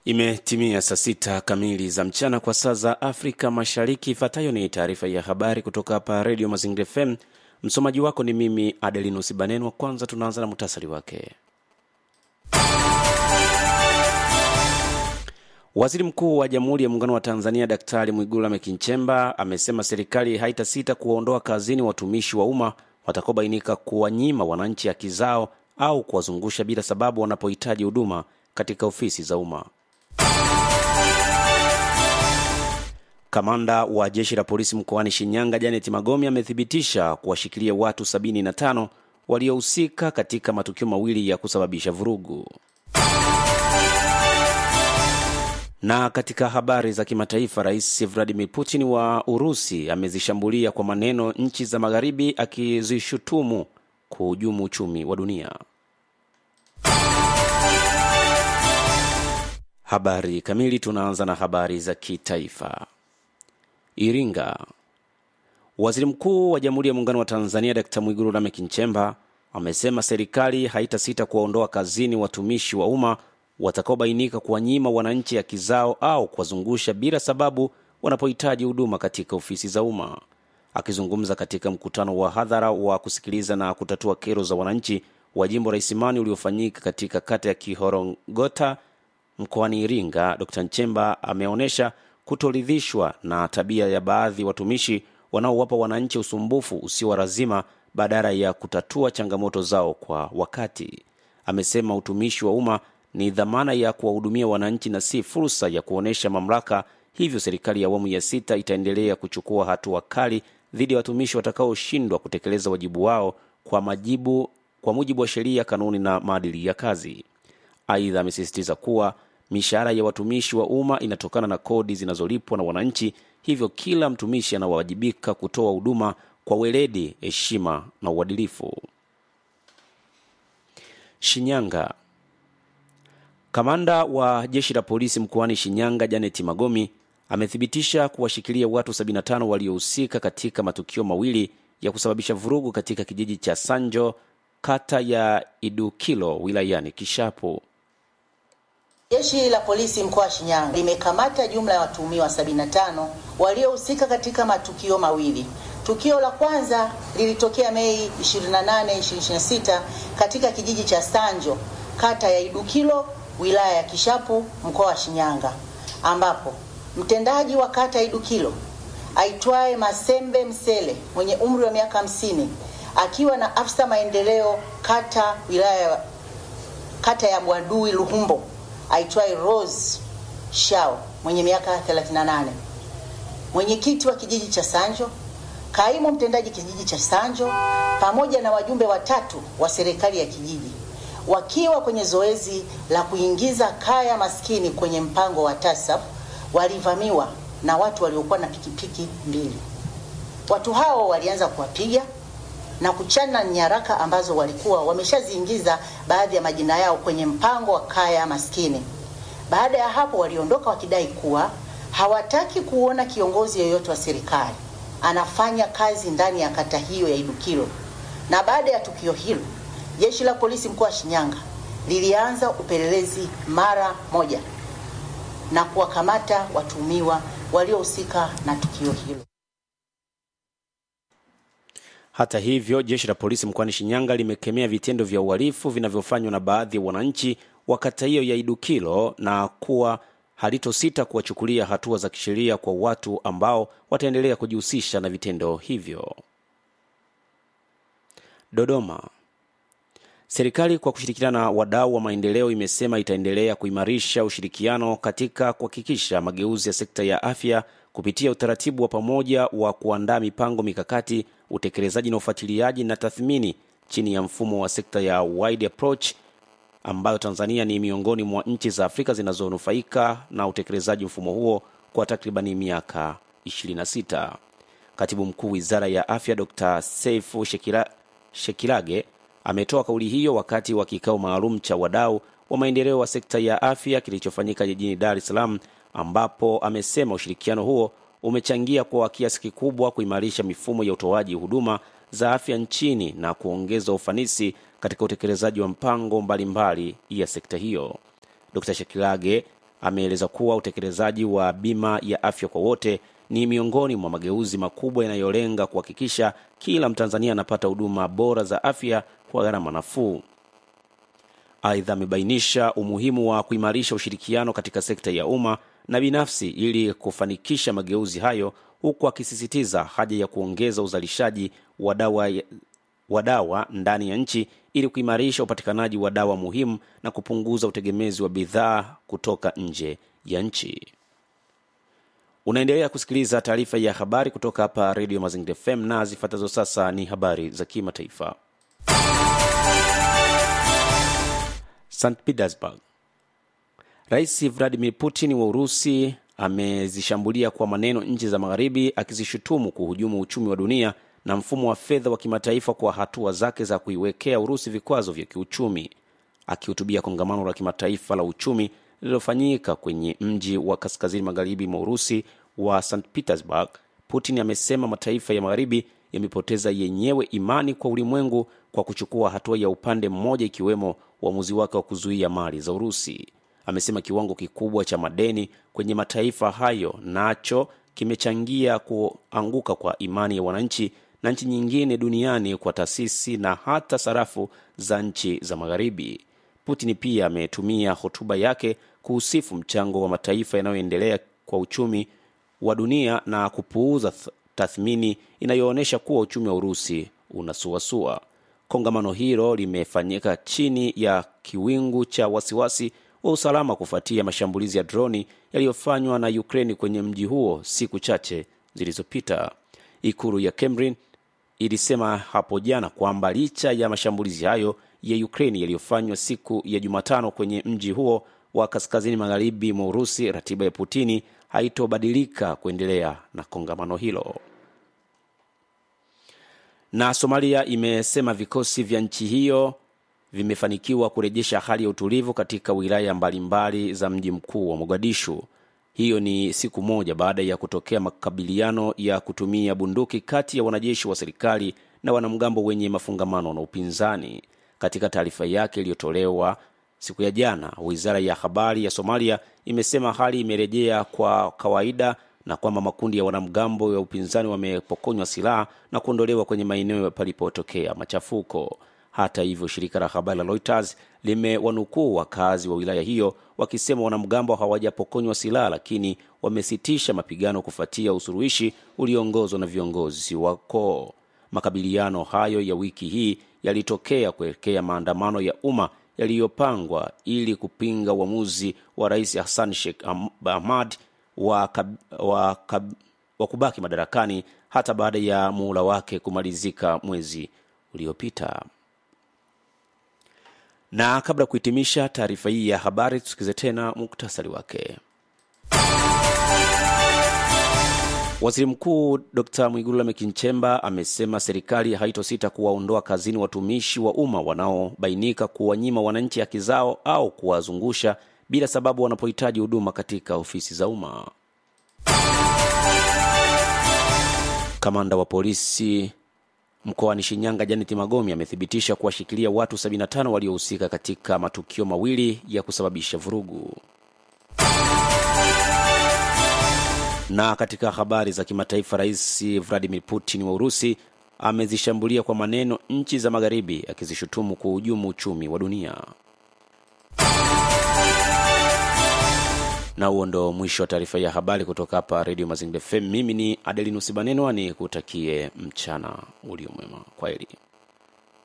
Imetimia saa sita kamili za mchana kwa saa za Afrika Mashariki. Ifuatayo ni taarifa ya habari kutoka hapa Redio Mazingira FM. Msomaji wako ni mimi Adelinus Banenwa. Kwanza tunaanza na muhtasari wake. Waziri Mkuu wa Jamhuri ya Muungano wa Tanzania Daktari Mwigulu Lameck Nchemba amesema serikali haitasita kuwaondoa kazini watumishi wa umma watakaobainika kuwanyima wananchi haki zao au kuwazungusha bila sababu wanapohitaji huduma katika ofisi za umma. Kamanda wa jeshi la polisi mkoani Shinyanga Janet Magomi amethibitisha kuwashikilia watu 75 waliohusika katika matukio mawili ya kusababisha vurugu. Na katika habari za kimataifa, Rais Vladimir Putin wa Urusi amezishambulia kwa maneno nchi za Magharibi akizishutumu kuhujumu uchumi wa dunia. Habari kamili. Tunaanza na habari za kitaifa. Iringa. Waziri Mkuu wa Jamhuri ya Muungano wa Tanzania Dkt. Mwigulu Lameck Nchemba amesema serikali haitasita kuwaondoa kazini watumishi wa umma watakaobainika kuwanyima wananchi haki zao au kuwazungusha bila sababu wanapohitaji huduma katika ofisi za umma. Akizungumza katika mkutano wa hadhara wa kusikiliza na kutatua kero za wananchi wa jimbo la Isimani uliofanyika katika kata ya Kihorongota mkoani Iringa, Dr. Nchemba ameonyesha kutoridhishwa na tabia ya baadhi watumishi wanaowapa wananchi usumbufu usio wa lazima badala ya kutatua changamoto zao kwa wakati. Amesema utumishi wa umma ni dhamana ya kuwahudumia wananchi na si fursa ya kuonyesha mamlaka. Hivyo serikali ya awamu ya sita itaendelea kuchukua hatua kali dhidi ya watumishi watakaoshindwa kutekeleza wajibu wao kwa majibu, kwa mujibu wa sheria, kanuni na maadili ya kazi. Aidha, amesisitiza kuwa mishahara ya watumishi wa umma inatokana na kodi zinazolipwa na wananchi, hivyo kila mtumishi anawajibika kutoa huduma kwa weledi, heshima na uadilifu. Shinyanga. Kamanda wa jeshi la polisi mkoani Shinyanga Janet Magomi amethibitisha kuwashikilia watu 75 waliohusika katika matukio mawili ya kusababisha vurugu katika kijiji cha Sanjo, kata ya Idukilo, wilayani Kishapu. Jeshi la polisi mkoa wa Shinyanga limekamata jumla ya watuhumiwa 75 waliohusika katika matukio mawili. Tukio la kwanza lilitokea Mei 28, 2026 katika kijiji cha Sanjo, kata ya Idukilo, wilaya ya Kishapu, mkoa wa Shinyanga, ambapo mtendaji wa kata ya Idukilo aitwaye Masembe Msele mwenye umri wa miaka 50 akiwa na afisa maendeleo kata wilaya kata ya Bwadui Luhumbo aitwaye Rose Shao mwenye miaka 38, mwenyekiti wa kijiji cha Sanjo, kaimu mtendaji kijiji cha Sanjo, pamoja na wajumbe watatu wa serikali ya kijiji wakiwa kwenye zoezi la kuingiza kaya maskini kwenye mpango wa TASAF walivamiwa na watu waliokuwa na pikipiki mbili. Watu hao walianza kuwapiga na kuchana nyaraka ambazo walikuwa wameshaziingiza baadhi ya majina yao kwenye mpango wa kaya maskini. Baada ya hapo, waliondoka wakidai kuwa hawataki kuona kiongozi yoyote wa serikali anafanya kazi ndani ya kata hiyo ya Idukilo. Na baada ya tukio hilo, jeshi la polisi mkoa wa Shinyanga lilianza upelelezi mara moja na kuwakamata watuhumiwa waliohusika na tukio hilo. Hata hivyo, jeshi la polisi mkoani Shinyanga limekemea vitendo vya uhalifu vinavyofanywa na baadhi ya wananchi wa kata hiyo ya Idukilo na kuwa halitosita kuwachukulia hatua za kisheria kwa watu ambao wataendelea kujihusisha na vitendo hivyo. Dodoma. Serikali kwa kushirikiana na wadau wa maendeleo imesema itaendelea kuimarisha ushirikiano katika kuhakikisha mageuzi ya sekta ya afya kupitia utaratibu wa pamoja wa kuandaa mipango mikakati, utekelezaji na ufuatiliaji na tathmini chini ya mfumo wa sekta ya wide approach ambayo Tanzania ni miongoni mwa nchi za Afrika zinazonufaika na utekelezaji mfumo huo kwa takribani miaka 26. Katibu Mkuu Wizara ya Afya Dr. Seifu Shekira, Shekirage ametoa kauli hiyo wakati wa kikao maalum cha wadau wa maendeleo wa sekta ya afya kilichofanyika jijini Dar es Salaam, ambapo amesema ushirikiano huo umechangia kwa kiasi kikubwa kuimarisha mifumo ya utoaji huduma za afya nchini na kuongeza ufanisi katika utekelezaji wa mpango mbalimbali mbali ya sekta hiyo. Dr. Shekilage ameeleza kuwa utekelezaji wa bima ya afya kwa wote ni miongoni mwa mageuzi makubwa yanayolenga kuhakikisha kila Mtanzania anapata huduma bora za afya kwa gharama nafuu. Aidha, amebainisha umuhimu wa kuimarisha ushirikiano katika sekta ya umma na binafsi ili kufanikisha mageuzi hayo, huku akisisitiza haja ya kuongeza uzalishaji wa dawa wa dawa ndani ya nchi ili kuimarisha upatikanaji wa dawa muhimu na kupunguza utegemezi wa bidhaa kutoka nje ya nchi. Unaendelea kusikiliza taarifa ya habari kutoka hapa Radio Mazingira FM na zifuatazo sasa ni habari za kimataifa. St Petersburg. Rais Vladimir Putin wa Urusi amezishambulia kwa maneno nchi za Magharibi, akizishutumu kuhujumu uchumi wa dunia na mfumo wa fedha wa kimataifa kwa hatua zake za kuiwekea Urusi vikwazo vya kiuchumi. Akihutubia kongamano la kimataifa la uchumi lililofanyika kwenye mji wa kaskazini magharibi mwa Urusi wa St Petersburg, Putin amesema mataifa ya Magharibi yamepoteza yenyewe imani kwa ulimwengu kwa kuchukua hatua ya upande mmoja, ikiwemo uamuzi wake wa kuzuia mali za Urusi. Amesema kiwango kikubwa cha madeni kwenye mataifa hayo nacho kimechangia kuanguka kwa imani ya wananchi na nchi nyingine duniani kwa taasisi na hata sarafu za nchi za Magharibi. Putin pia ametumia hotuba yake kuhusifu mchango wa mataifa yanayoendelea kwa uchumi wa dunia na kupuuza tathmini inayoonyesha kuwa uchumi wa Urusi unasuasua. Kongamano hilo limefanyika chini ya kiwingu cha wasiwasi wa usalama kufuatia mashambulizi ya droni yaliyofanywa na Ukraini kwenye mji huo siku chache zilizopita. Ikulu ya Kremlin ilisema hapo jana kwamba licha ya mashambulizi hayo ya Ukraini yaliyofanywa siku ya Jumatano kwenye mji huo wa kaskazini magharibi mwa Urusi, ratiba ya Putini haitobadilika kuendelea na kongamano hilo. Na Somalia imesema vikosi vya nchi hiyo vimefanikiwa kurejesha hali ya utulivu katika wilaya mbalimbali za mji mkuu wa Mogadishu. Hiyo ni siku moja baada ya kutokea makabiliano ya kutumia bunduki kati ya wanajeshi wa serikali na wanamgambo wenye mafungamano na upinzani. Katika taarifa yake iliyotolewa siku ya jana, wizara ya habari ya Somalia imesema hali imerejea kwa kawaida na kwamba makundi ya wanamgambo ya upinzani wamepokonywa silaha na kuondolewa kwenye maeneo palipotokea machafuko. Hata hivyo, shirika la habari la Reuters limewanukuu wakazi wa wilaya hiyo wakisema wanamgambo hawajapokonywa silaha, lakini wamesitisha mapigano kufuatia usuluhishi ulioongozwa na viongozi wa koo. Makabiliano hayo ya wiki hii yalitokea kuelekea maandamano ya umma yaliyopangwa ili kupinga uamuzi wa rais Hassan Sheikh Ahmad wa, kab, wa, kab, wa kubaki madarakani hata baada ya muhula wake kumalizika mwezi uliopita. Na kabla ya kuhitimisha taarifa hii ya habari, tusikize tena muktasari wake. Waziri Mkuu Dr Mwigulu Lameck Nchemba amesema serikali haitosita kuwaondoa kazini watumishi wa umma wanaobainika kuwanyima wananchi haki zao au kuwazungusha bila sababu wanapohitaji huduma katika ofisi za umma. Kamanda wa polisi mkoani Shinyanga Janet Magomi amethibitisha kuwashikilia watu 75 waliohusika katika matukio mawili ya kusababisha vurugu. Na katika habari za kimataifa, Rais Vladimir Putin wa Urusi amezishambulia kwa maneno nchi za Magharibi akizishutumu kuhujumu uchumi wa dunia. Na huo ndo mwisho wa taarifa ya habari kutoka hapa Radio Mazingira FM. Mimi ni Adelinus Banenwa, ni kutakie mchana ulio mwema. Kwaheri.